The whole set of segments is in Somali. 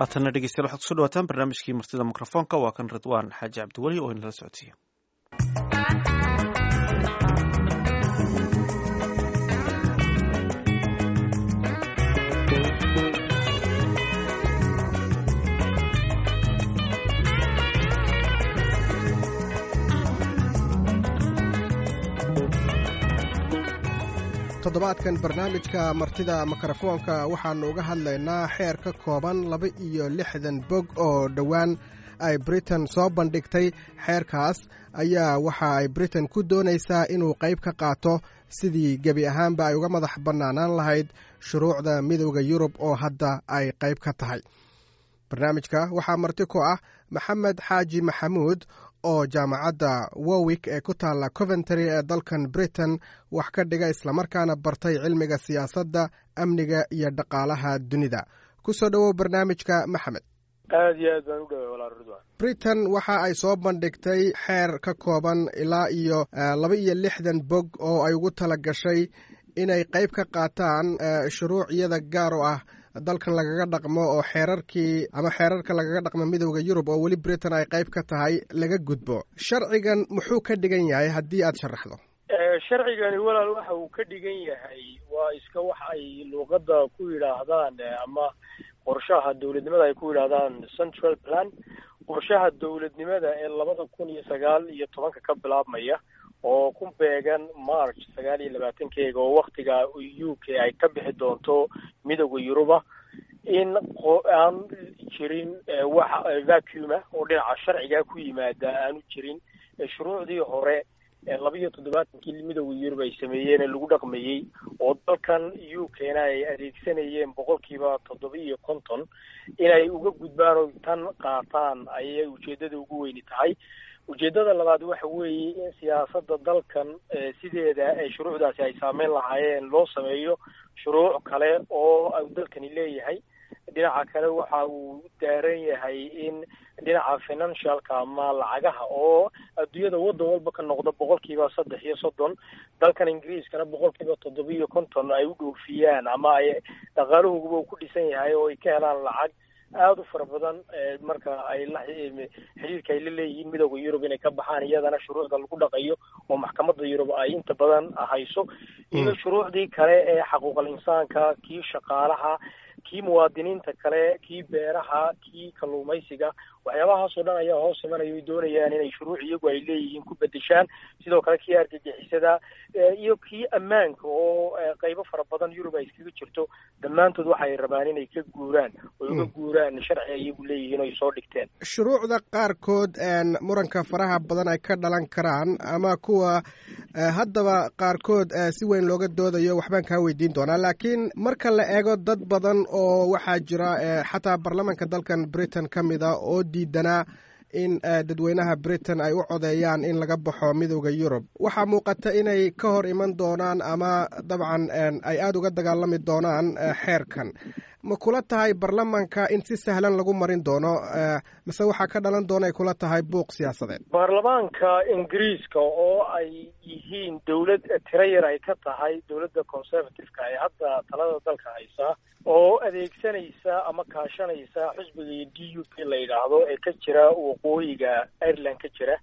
haatanna dhegeystayaal waxaad kuso dhawaataan barnaamijkii martida mikrofoonka waa kan ridwaan xaaji cabdiweli oo inala socodsiiya toddobaadkan barnaamijka martida mikrofoonka waxaannu uga hadlaynaa xeer ka kooban laba iyo lixdan bog oo dhowaan ay britain soo bandhigtay xeerkaas ayaa waxa ay britain ku doonaysaa inuu qayb ka qaato sidii gebi ahaanba ay uga madax bannaanaan lahayd shuruucda midowda yurub oo hadda ay qayb ka tahay barnaamijka waxaa marti ku ah maxamed xaaji maxamuud oo jaamacadda warwick ee ku taalla coventry ee dalkan britain wax ka dhiga islamarkaana bartay cilmiga siyaasadda amniga iyo dhaqaalaha dunida ku soo dhowow barnaamijka maxamed aad iyo aad baan u dhaway walaal ridwan britain waxa ay soo bandhigtay xeer ka kooban ilaa iyo laba iyo lixdan bog oo ay ugu tala gashay inay qayb ka qaataan shuruuciyada gaar oo ah dalkan lagaga dhaqmo oo xeerarkii ama xeerarka lagaga dhaqmo midowda yurub oo weli britain ay qayb ka tahay laga gudbo sharcigan muxuu ka dhigan yahay haddii aad sharaxdo sharcigani walaal waxa uu ka dhigan yahay waa iska wax ay luuqadda ku yidhaahdaan ama qorshaha dowladnimada ay ku yidhaahdaan central plan qorshaha dowladnimada ee labada kun iyo sagaal iyo tobanka ka bilaabmaya oo ku beegan march sagaal iyo labaatankeega oo waktiga u k ay ka bixi doonto midowda yuruba in aan jirin wax vacuuma oo dhinaca sharciga ku yimaada aanu jirin shuruucdii hore laba iyo toddobaatankii midowda yurub ay sameeyeen ee lagu dhaqmayey oo dalkan u k-na ay adeegsanayeen boqolkiiba toddoba iyo konton inay uga gudbaan oo tan qaataan ayay ujeedada ugu weyni tahay ujeedada labaad waxa weeye in siyaasadda dalkan sideeda shuruucdaasi ay saameyn lahaayeen loo sameeyo shuruuc kale oo dalkani leeyahay dhinaca kale waxa uu daaran yahay in dhinaca financialka ama lacagaha oo adduunyada waddan walba ka noqda boqolkiiba saddex iyo soddon dalkan ingiriiskana boqolkiiba toddoba iyo konton ay u dhoofiyaan ama ay dhaqaalahooguba uu ku dhisan yahay oo ay ka helaan lacag aada u fara badan marka ay la xiriirka ay la leeyihiin midowda yurub inay ka baxaan iyadana shuruucda lagu dhaqayo oo maxkamadda yurub ay inta badan hayso iyo shuruucdii kale ee xaquuqal insaanka kii shaqaalaha kii muwaadiniinta kale kii beeraha kii kalluumaysiga waxyaabahaasoo dhan ayaa hoos imanaya ay doonayaan inay shuruuc iyagu ay leeyihiin ku bedeshaan sidoo kale kii argagixisada iyo kii ammaanka oo qaybo fara badan yurub ay iskaga jirto dhammaantood waxay rabaan inay ka guuraan oo uga guuraan sharci iyagu leeyihiin o ay soo dhigteen shuruucda qaarkood muranka faraha badan ay ka dhalan karaan ama kuwa haddaba qaarkood si weyn looga doodayo waxbaan kaa weydiin doonaa laakiin marka la eego dad badan oo waxaa jira xataa baarlamanka dalkan britain ka mida oo diidanaa in dadweynaha britain ay u codeeyaan in laga baxo midowda yurub waxaa muuqata inay ka hor iman doonaan ama dabcan ay aada uga dagaalami doonaan xeerkan ma kula tahay baarlamanka in si sahlan lagu marin doono mise waxaa ka dhalan doona ay kula tahay buuq siyaasadeed baarlamaanka ingiriiska oo ay yihiin dowlad tiro yar ay ka tahay dowladda conservative-ka ee hadda talada dalka haysa oo adeegsanaysa ama kaashanaysa xisbiga d u p la yidhaahdo ee ka jira waqooyiga ireland ka jira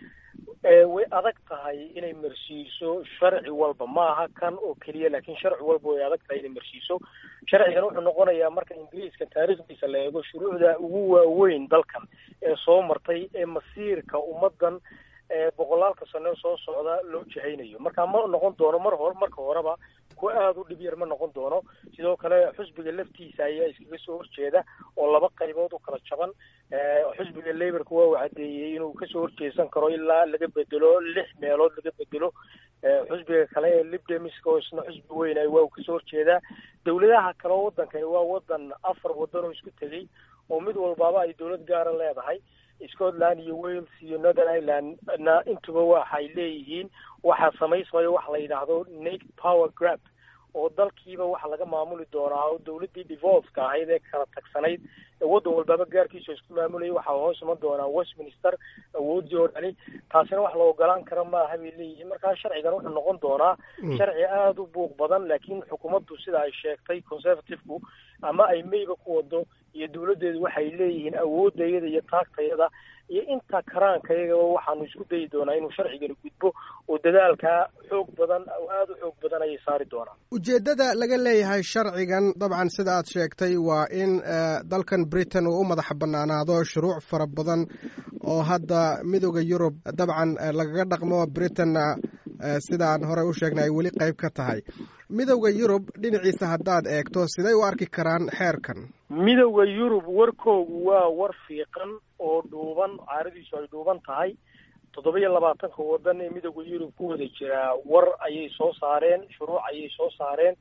way adag tahay inay marsiiso sharci walba maaha kan oo keliya laakiin sharci walba way adag tahay inay marsiiso sharcigan wuxuu noqonayaa marka ingiriiska taariikhdiisa la eego shuruucda ugu waaweyn dalkan ee soo martay ee masiirka ummadan boqolaalka sano soo socda loo jahaynayo marka ma noqon doono mar hore marka horeba kuwa aada u dhib yar ma noqon doono sidoo kale xusbiga laftiisa ayaa iskaga soo horjeeda oo laba qaybood u kala jaban xusbiga laborka waa uu caddeeyey inuu kasoo horjeesan karo ilaa laga bedelo lix meelood laga bedelo xusbiga kale ee libdemiska oo isna xusbi weynay waa uu kasoo horjeedaa dowladaha kale oo wadankani waa wadan afar wadan oo isku tegey oo mid walbaaba ay dowlad gaara leedahay scotland iyo wales iyo northern ireland na intuba waxay leeyihiin waxaa samaysmayo waxa la yidhaahdo nate power grab oo dalkiiba waxa laga maamuli doonaa oo dowladdii divolveka ahayd ee kala tagsanayd ee waddan walbaaba gaarkiisa isku maamulayay waxaa hoos iman doonaa westminster awoodii oo dhani taasina wax la ogolaan kara maaha bay leeyihiin markaa sharcigan wuxuu noqon doonaa sharci aada u buuq badan laakiin xukuumaddu sida ay sheegtay conservative-ku ama ay mayba ku wado iyo dawladdeedu waxay leeyihiin awooddayada iyo taagtayada iyo inta karaankayagaba waxaanu isku dayi doonaa inuu sharcigani gudbo oo dadaalkaa xoog badan oo aada u xoog badan ayay saari doonaan ujeeddada laga leeyahay sharcigan dabcan sida aad sheegtay waa in dalkan britain uu u madax bannaanaado shuruuc fara badan oo hadda midooda yurub dabcan lagaga dhaqmo britainna sidaan horey u sheegnay ay weli qayb ka tahay midowda yurub dhinaciisa haddaad eegto siday u arki karaan xeerkan midowda yurub warkoogu waa war fiiqan oo dhuuban caaradiisu ay dhuuban tahay toddoba iyo labaatanka waddan ee midowda yurub ku wada jiraa war ayay soo saareen shuruuc ayay soo saareen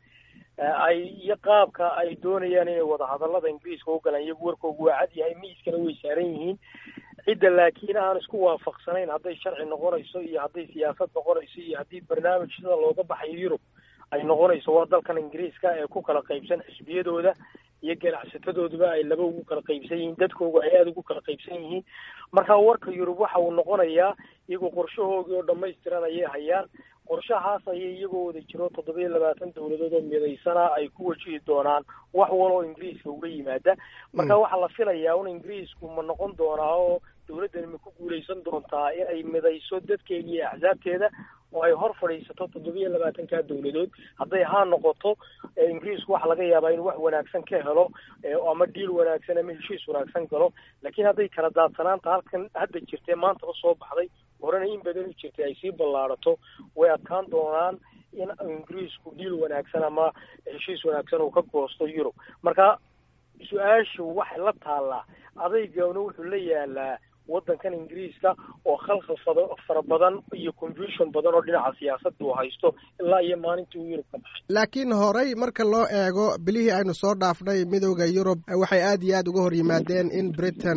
ay iyo qaabka ay doonayaan inay wadahadallada ingiriiska u galaan iyagu warkoogu waa cad yahay miiskana way saaran yihiin cidda laakiin aan isku waafaqsanayn hadday sharci noqonayso iyo hadday siyaasad noqonayso iyo haddii barnaamij sida looga baxayo yurub ay noqonayso waa dalkan ingiriiska ee ku kala qaybsan xisbiyadooda iyo ganacsatadooduba ay laba ugu kala qaybsan yihiin dadkooga ay aada ugu kala qaybsan yihiin marka warka yurub waxa uu noqonayaa iyagoo qorshahoogii oo dhammaystiran ayay hayaan qorshahaas ayay iyagoo wada jiro toddoba iyo labaatan dawladood oo midaysana ay ku wajihi doonaan wax waloo ingiriiska uga yimaada marka waxaa la filayaa un ingiriisku ma noqon doonaa oo dawladdani ma ku guulaysan doontaa in ay midayso dadkeeda iyo axsaabteeda oo ay hor fadhiisato toddoba iyo labaatanka dawladood hadday haa noqoto ingiriisku waxa laga yaabaa inuu wax wanaagsan ka helo ama dhiil wanaagsan ama heshiis wanaagsan galo laakiin hadday kala daadsanaanta halkan hadda jirtee maantaba soo baxday horena in badan u jirtay ay sii ballaadhato way adkaan doonaan in ingiriisku dhiil wanaagsan ama heshiis wanaagsan uu ka goosto yurub marka su-aashu waxay la taallaa adaygauna wuxuu la yaalaa waddankan ingiriiska oo khalkhal fada fara badan iyo confusion badan oo dhinaca siyaasadda uu haysto ilaa iyo maalintii uu yurub ka baxay laakiin horey marka loo eego bilihii aynu soo dhaafnay midowda yurub waxay aad iyo aad uga hor yimaadeen in britain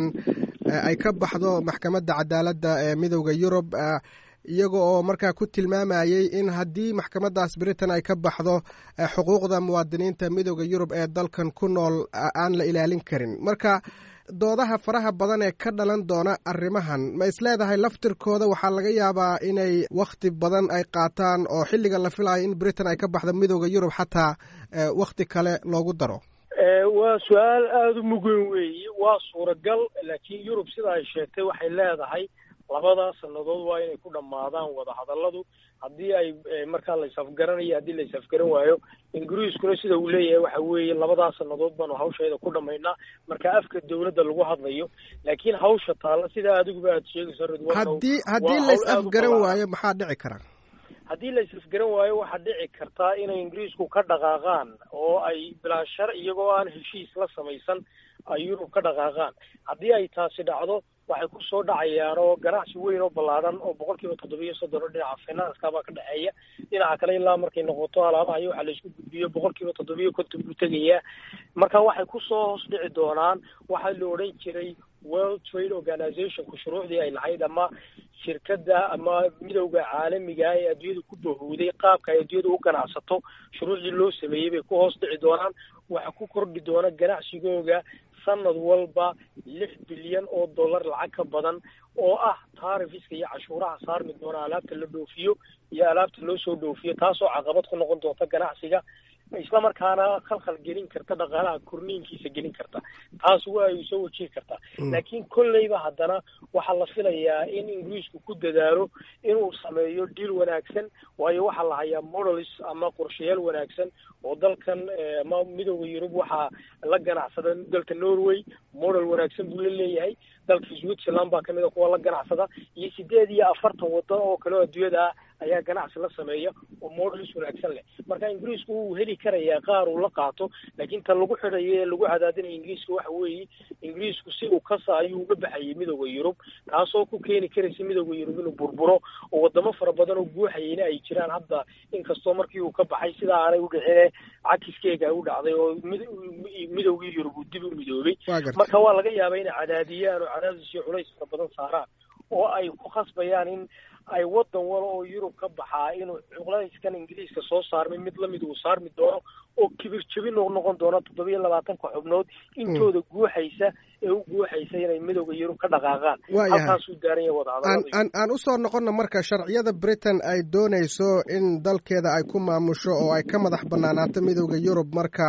ay ka baxdo maxkamadda cadaaladda ee midowda yurub iyaga oo markaa ku tilmaamayey in haddii maxkamaddaas britain ay ka baxdo xuquuqda muwaadiniinta midowda yurub ee dalkan ku nool aan la ilaalin karin marka doodaha faraha badan ee ka dhalan doona arrimahan ma isleedahay laftirkooda waxaa laga yaabaa inay wakhti badan ay qaataan oo xilliga la filayo in britain ay ka baxdo midowda yurub xataa wakhti kale loogu daro waa su-aal aada u mugan weeye waa suuragal laakiin yurub sida ay sheegtay waxay leedahay labada sannadood waa inay ku dhammaadaan wadahadalladu haddii ay markaa la isafgaranayo haddii la isafgaran waayo ingiriiskuna sida uu leeyahay waxa weeye labadaa sannadood baanu hawsheeda ku dhammaynaa marka afka dawladda lagu hadlayo laakiin hawsha taalla sidaa adiguba aad sheegayso ridwan haddii haddii la is afgaran waayo maxaa dhici kara haddii la is-afgaran waayo waxaa dhici kartaa inay ingiriisku ka dhaqaaqaan oo ay bilaa shar iyagoo aan heshiis la samaysan ay yurub ka dhaqaaqaan haddii ay taasi dhacdo waxay ku soo dhacayaan oo ganacsi weyn oo ballaadhan oo boqol kiiba toddoba iyo soddon oo dhinaca finanska baa ka dhexeeya dhinaca kale ilaa markay noqoto alaabaha iyo waxa la isku gudbiyo boqol kiiba toddoba iyo konton buu tegayaa marka waxay kusoo hoos dhici doonaan waxaa la odhan jiray world trade organizationku shuruucdii ay lahayd ama shirkadda ama midowda caalamiga ee adduunyada ku bahowday qaabka ay adduunyada u ganacsato shuruucdii loo sameeyey bay ku hoos dhici doonaan waxa ku kordhi doona ganacsigooga sanad walba lix bilyan oo dollar lacag ka badan oo ah taarifiska iyo cashuuraha saarmi doona alaabta la dhoofiyo iyo alaabta loo soo dhoofiyo taasoo caqabad ku noqon doonta ganacsiga isla markaana khalkhal gelin karta dhaqaalaha korniinkiisa gelin karta taas waa ay soo wajihi kartaa laakiin kolleyba haddana waxaa la filayaa in ingiriisku ku dadaalo inuu sameeyo dhiil wanaagsan waayo waxaa la hayaa models ama qorshayaal wanaagsan oo dalkan ama midowda yurub waxaa la ganacsada dalka norway model wanaagsan buu la leeyahay dalka switzerland baa kamid a kuwa la ganacsada iyo sideed iyo afartan wadan oo kale oo adduunyada ah ayaa ganacsi la sameeya oo models wanaagsan leh marka ingiriisku wuu heli karayaa qaar uu la qaato laakiin ta lagu xidhayo ee lagu cadaadinaya ingiriiska waxa weeye ingiriisku si uu kasa ayuu uga baxayay midowda yurub taasoo ku keeni karaysa midowda yurub inuu burburo oo wadamo fara badan oo guuxayayna ay jiraan hadda inkastoo markii uu ka baxay sidaa aanay u dhicine cakiskeega u dhacday oo midowgii yurub uu dib u midoobay marka waa laga yaabaa inay cadaadiyaan oo cadaadis iyo culays fara badan saaraan oo ay ku khasbayaan in ay wadan walo oo yurub ka baxaa inuu culayskan ingiriiska soo saarmay mid lamid uu saarmi doono oo kibir jabin u noqon doono toddoba iyo labaatanka xubnood intooda guuxaysa ee u guuxaysa inay midowda yurub ka dhaqaaqaan halkaasuu daaran yahay wadahadalada aan usoo noqonna marka sharciyada britain ay doonayso in dalkeeda ay ku maamusho oo ay ka madax banaanaato midowda yurub marka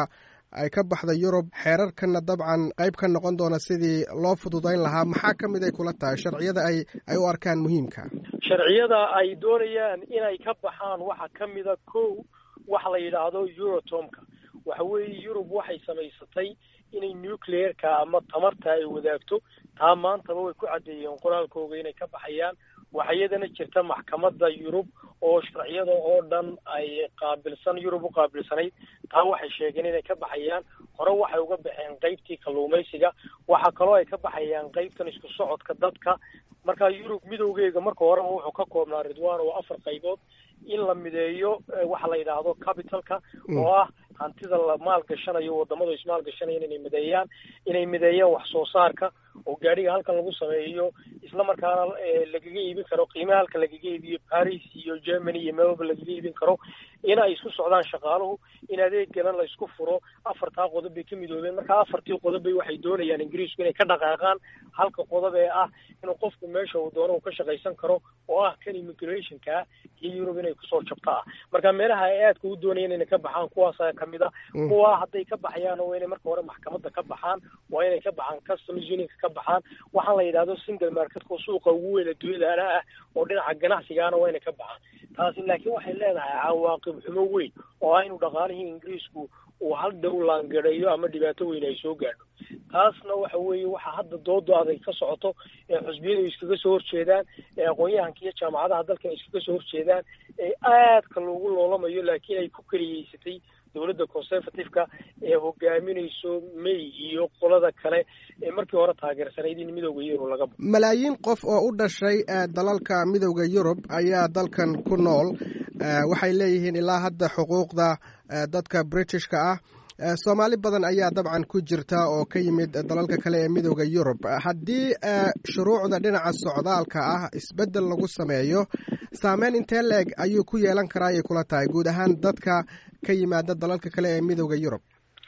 ay ka baxda yurub xeerarkanna dabcan qayb ka noqon doona sidii loo fududayn lahaa maxaa ka mid ay kula tahay sharciyada ay ay u arkaan muhiimka sharciyada ay doonayaan inay ka baxaan waxaa ka mida kow waxa la yidhaahdo eurotomka waxa weeye yurub waxay samaysatay inay nucleerka ama tamarta ay wadaagto taa maantaba way ku caddeeyeen qoraalkooga inay ka baxayaan waxaa iyadana jirta maxkamadda yurub oo sharciyada oo dhan ay qaabilsan yurub u qaabilsanayd taa waxay sheegeen inay ka baxayaan hore waxay uga baxeen qaybtii kalluumaysiga waxaa kaloo ay ka baxayaan qaybtan isku socodka dadka marka yurub midowgeega marka horeba wuxuu ka koobnaa ridwan oo afar qaybood in la mideeyo waxa la yidhaahdo capitalka oo ah hantida la maalgashanayo wadamadu ismaalgashanayaan inay mideeyaan inay mideeyaan wax soo saarka oo gaadhiga halkan lagu sameeyo isla markaana lagaga iibin karo qiimaha halka lagaga iibiyo paris iyo germany iyo meelwalba lagaga iibin karo in ay isku socdaan shaqaaluhu in adeegalan la isku furo afartaa qodob bay ka midoobeen marka afartii qodob bay waxay doonayaan ingiriisku inay ka dhaqaaqaan halka qodob ee ah inuu qofku meesha uu doono uu ka shaqaysan karo oo ah kan immigrationka iyo yurub inay kusoo jabto ah marka meelaha ay aadka u doonayaan inay ka baxaan kuwaasa kamid a kuwa hadday ka baxayaan waa inay marka hore maxkamadda ka baxaan waa inay ka baxaan customs unionka ka baxaan waxaa la yidhahdo single marketka suuqa ugu weyn adduunyadaana ah oo dhinaca ganacsigaana waa inay ka baxaan taasi laakiin waxay leedahay cawaaqib xumo weyn oo ah inuu dhaqaalihii ingiriisku uu hal dhow laangareeyo ama dhibaato weyn ay soo gaadho taasna waxa weeye waxaa hadda doodo adag ka socoto ee xusbiyadu iskaga soo horjeedaan ee aqoon-yahanka iyo jaamacadaha dalkan iskaga soo horjeedaan ee aadka loogu loolamayo laakiin ay ku keliyeysatay dowladda conservative-ka ee hogaaminayso may iyo qolada kale ee markii hore taageersanayd in midowda yurub laga baxo malaayiin qof oo u dhashay dalalka midowda yurub ayaa dalkan ku nool waxay leeyihiin ilaa hadda xuquuqda dadka britishka ah soomaali badan ayaa dabcan ku jirta oo ka yimid dalalka kale ee midowda yurub haddii shuruucda dhinaca socdaalka ah isbeddel lagu sameeyo saameyn intee la-eg ayuu ku yeelan karaa ayay kula tahay guud ahaan dadka ka yimaada dalalka kale ee midowda yurub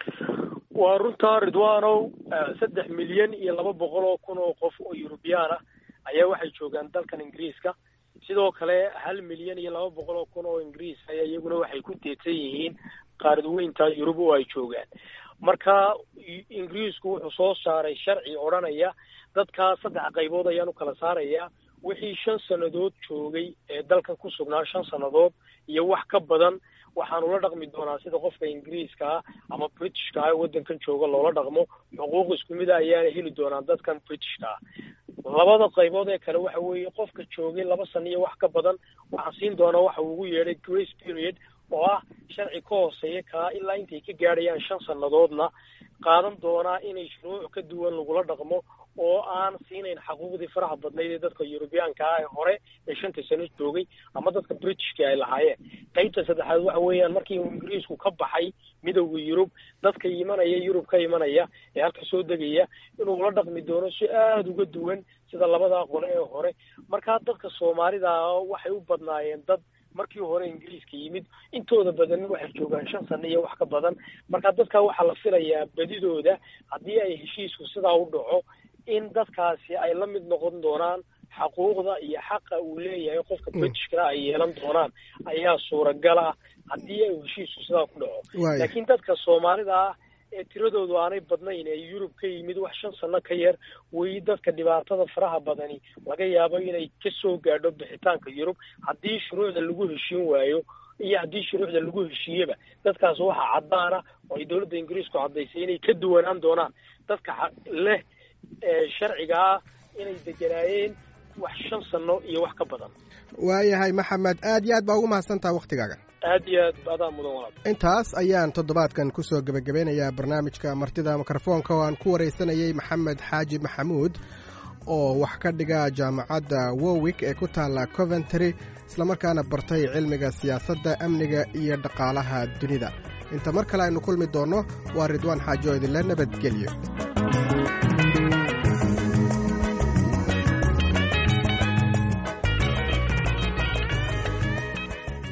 waa runtaa ridwanow saddex milyan iyo laba boqol oo kun oo qof oo yurubiyaan ah ayaa waxay joogaan dalkan ingiriiska sidoo kale hal milyan iyo laba boqol oo kun oo ingiriis ayaa iyaguna waxay ku deedsan yihiin qaaradweynta yurub oo ay joogaan marka ingiriisku wuxuu soo saaray sharci odhanaya dadkaa saddex qaybood ayaan u kala saarayaa wixii shan sannadood joogay ee dalkan ku sugnaa shan sannadood iyo wax ka badan waxaanu la dhaqmi doonaa sida qofka ingiriiska ah ama britishka ah ee waddankan jooga loola dhaqmo xuquuq isku mida ayaana heli doonaan dadkan britishka ah labada qaybood ee kale waxa weeye qofka joogay laba sano iyo wax ka badan waxaa siin doonaa waxa uu ugu yeedhay grace period oo ah sharci ka hooseeya kaa ilaa intay ka gaadhayaan shan sannadoodna qaadan doonaa inay shuruuc ka duwan lagula dhaqmo oo aan siinayn xaquuqdii faraha badnayd ee dadka yurubiyaanka ah ee hore ee shanta sano joogay ama dadka britishka ay lahaayeen qaybta saddexaad waxa weeyaan markii uu ingiriisku ka baxay midowda yurub dadka imanaya yurub ka imanaya ee halka soo degaya inuu la dhaqmi doono si aada uga duwan sida labadaa qole ee hore markaa dadka soomaalida waxay u badnaayeen dad markii hore ingiriiska yimid intooda badan waxay joogaan shan sano iyo wax ka badan marka dadka waxaa la filayaa badidooda haddii ay heshiisku sidaa u dhaco in dadkaasi ay la mid noqon doonaan xaquuqda iyo xaqa uu leeyahay qofka britishkana ay yeelan doonaan ayaa suuragal ah haddii ay heshiisku sidaa ku dhaco laakiin dadka soomaalida ah ee tiradoodu aanay badnayn ee yurub ka yimid wax shan sano ka yar weli dadka dhibaatada faraha badani laga yaabo inay ka soo gaadho bixitaanka yurub haddii shuruucda lagu heshiin waayo iyo haddii shuruucda lagu heshiiyeba dadkaas waxaa caddaana oo ay dowladda ingiriisku caddaysay inay ka duwanaan doonaan dadka leh sharciga ah inay deganaayeen wax shan sano iyo wax ka badan waayahay maxamed aad iyo aad baa ugu mahadsantaha waktigaaga aad iyo aad adaa mudan walaal intaas ayaan toddobaadkan kusoo gebagabeynayaa barnaamijka martida mikrofoonka oo aan ku waraysanayay maxamed xaaji maxamuud oo wax ka dhiga jaamacadda wowik ee ku taalla coventry islamarkaana bartay cilmiga siyaasadda amniga iyo dhaqaalaha dunida inta mar kale aynu kulmi doonno waa ridwaan xaajo idinle nabadgelyo